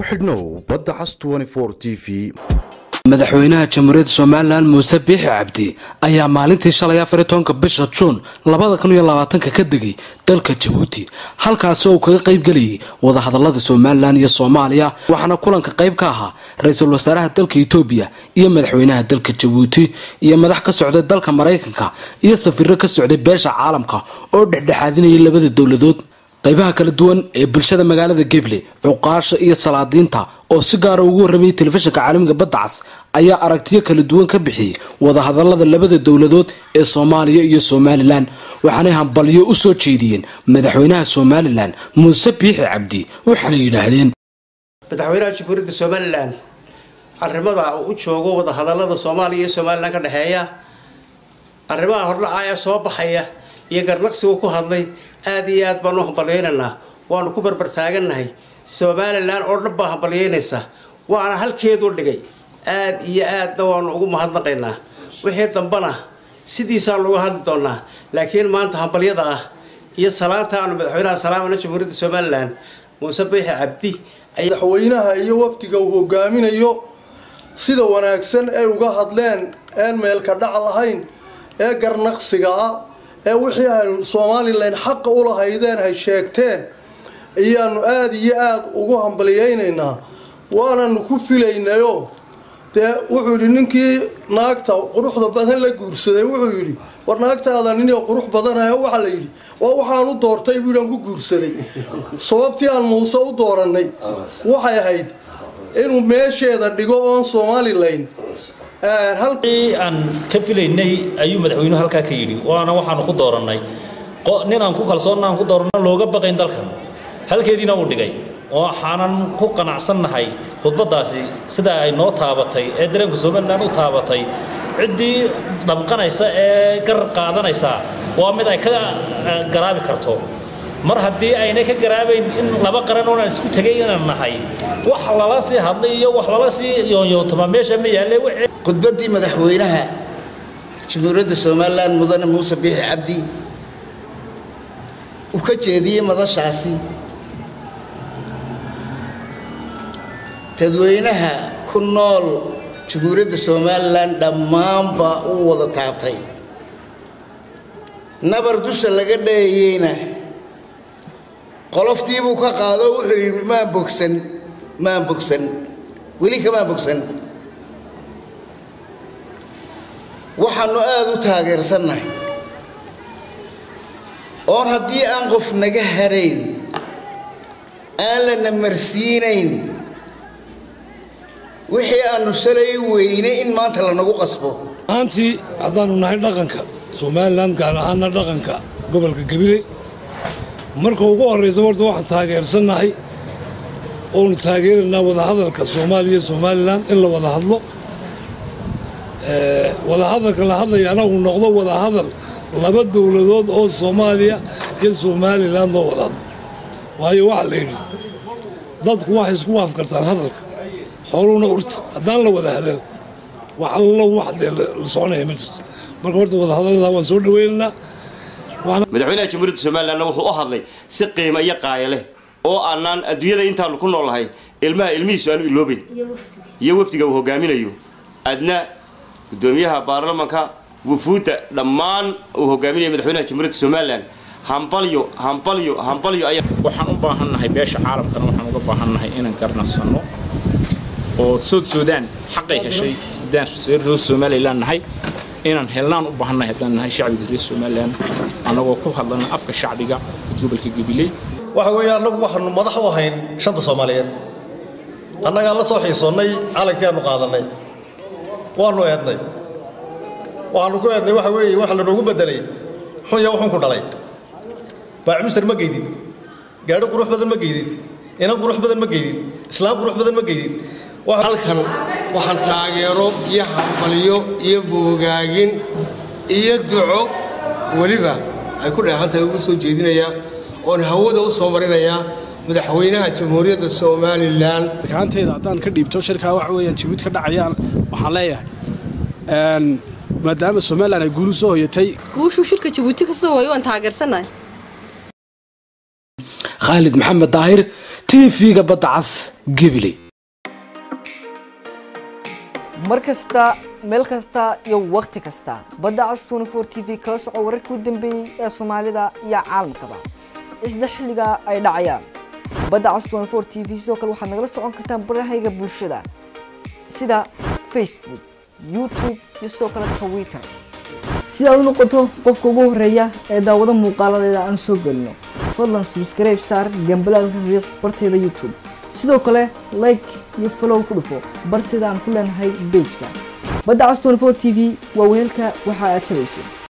ku xidhnow badda cas t v madaxweynaha jamhuuriyadda somalilan muuse biixi cabdi ayaa maalintii shalay afariy tobanka bisha juun labada kun iyo labaatanka ka degay dalka jabuuti halkaasi oo uu kaga qaybgelayay wadahadalada somalilan iyo soomaaliya waxaana kulanka qayb ka ahaa ra-iisul wasaaraha dalka etoobiya iyo madaxweynaha dalka jabuuti iyo madax ka socday dalka maraykanka iyo safiiro ka socday beesha caalamka oo dhexdhexaadinayay labada dowladood qaybaha kala duwan ee bulshada magaalada geble cuqaasha iyo salaadiinta oo si gaara ugu warramayay telefishinka caalamiga badda cas ayaa aragtiyo kala duwan ka bixiyey wadahadalada labada dowladood ee soomaaliya iyo somalilan waxaanay hambalyo u soo jeediyeen madaxweynaha somalilan muuse biixi cabdi waxaana yidhaahdeen madaxweynaha jamhuuriyadda somalilan arrimada uu u joogo wadahadalada soomaaliya iyo somalilan ka dhexeeya arrimaha hordhacaya soo baxaya iyo garnaqsigu ku hadlay aada iyo aad baan u hambalyaynaynaa waanu ku barbartaagannahay somalilan oo dhan baa hambalyaynaysa waana halkeedu dhigay aad iyo aadna waanu ugu mahadnaqaynaa wixii dambana sidiisaanu uga hadli doonaa laakiin maanta hambalyada ah iyo salaanta aanu madaxweynaha salaamana jamhuuriyadda somalilan muuse biixi cabdi madaxweynaha iyo wafdiga uu hogaaminayo sida wanaagsan ay uga hadleen een meelka dhac lahayn ee garnaqsiga ah ee wixii aynu somalilan xaqa u lahaydeen hay sheegteen ayaanu aada iyo aada ugu hambalyaynaynaa waananu ku filaynayo dee wuxuu yidhi ninkii naagta quruxda badan la guursaday wuxuu yidhi war naagtaada nin qurux badanayo waxaa la yidhi waa waxaan u doortay buuaan ku guursaday sababtii aan muuse u dooranay waxay ahayd inuu meesheeda dhigo oon somalilan aan ka filaynay ayuu madaxweynuhu halkaa ka yidhi waana waxaanu ku doorannay nin aan ku kalsoonna aan ku dooranno looga baqayn dalkan halkeediina uu dhigay waxaanan ku qanacsannahay khudbaddaasi sida ay noo taabatay ee dareenka somalilan u taabatay ciddii dhamqanaysa ee gar qaadanaysa waa mid ay ka garaabi karto mar haddii aynay ka garaabayn in laba qaran oonaan isku tegay inaan nahay wax lala sii hadlay iyo wax lala sii yoonyootama meesha ma yaalle khudbaddii madaxweynaha jamhuuriyadda somalilan mudane muuse biixi cabdi uu ka jeediyey madashaasi dadweynaha ku nool jamhuuriyadda somalilan dhammaanba uu wada taabtay nabar dusha laga dheeyeyna qoloftiibuu ka qaado wuxuu yidhi maan bogsan maan bogsan weli kamaan bogsan waxaannu aada u taageersannahay oon haddii aan qof naga harayn aan la namarsiinayn wixii aannu shalay weynay in maanta lanagu qasbo ahaantii haddaannu nahay dhaqanka somalilan gaar ahaana dhaqanka gobolka gabiley marka ugu horraysa horta waxaan taageersannahay oonu taageeraynaa wadahadalka soomaaliya somalilan in la wada hadlo wadahadalka la hadlayaana uu noqdo wadahadal laba dowladood oo soomaaliya iyo somalilan loo wada hadlo waayo waxaa la yidhi dadku waxay isku waafkartaan hadalka xooluhuna urta haddaan la wada hadal wax allo wax dee la soconaya ma jirto marka horta wadahadallada waan soo dhaweynaynaa madaxweynaha jamhuuriyadda somalilanna wuxuu u hadlay si qiimo iyo qaaya leh oo aanaan adduunyada intaanu ku noolnahay ilmaha ilmihiisu aanu iloobayn iyo wafdiga uu hogaaminayo adna gudoomiyaha baarlamanka wufuudda dhammaan uu hogaaminaya madaxweynaha jamhuuriyadda somalilan hambalyo hambalyo hambalyo ayaa waxaan u baahannahay beesha caalamkana waxaan uga baahannahay inaan garnaqsanno oo sood suudaan xaqay heshay haddaan reer somalilan nahay inaan helnaan u baahannahay haddaan nahay shacbiga reer somalilan annagoo ku hadlana afka shacbiga gobolka gabiley waxa weeye annagu waxaanu madax u ahayn shanta soomaaliyeed annagaan la soo xiisoonnay calankeenu qaadannay waanu eednay waxaanu ku eednay waxa weeye waxa lanoogu beddelay xunya wuxun ku dhalay baacimusar ma geydid gaadhi qurux badan ma geydid inan qurux badan ma geydid islaam qurux badan ma geydid halkan waxaan taageero iyo hambalyo iyo boogaagin iyo duco weliba ay ku dheehantahay ugu soo jeedinayaa oon hawada u soo marinayaa madaxweynaha jamhuuriyadda somalilan kaantayda haddaan ka dhiibto shirkaa waxa weeyaan jabuuti ka dhacayaan waxaan leeyahay maadaama somalilan ay guulu soo hoyatay guushuu shirka jabuuti ka soo hooyo waan taageersannahay khaalid maxamed daahir tv-ga badda cas gabiley mar kasta meel kasta iyo wakhti kasta badda cas 24 t v kala soco wararkii u dambeeyey ee soomaalida iyo caalamkaba isla xilliga ay dhacayaan badda cas 24 t v sidoo kale waxaad nagala socon kartaan barahayga bulshada sida facebook youtube iyo sidoo kale twitter si aad u noqoto qofka ugu horeeya ee daawado muuqaaladeeda aan soo gelino fadlan subscribe saar gambalaalka riiq barteeda youtube sidoo kale like iyo follow ku dhufo barteeda aan ku leenahay pageka badda cas 24 t v waa weelka waxa aad tabayso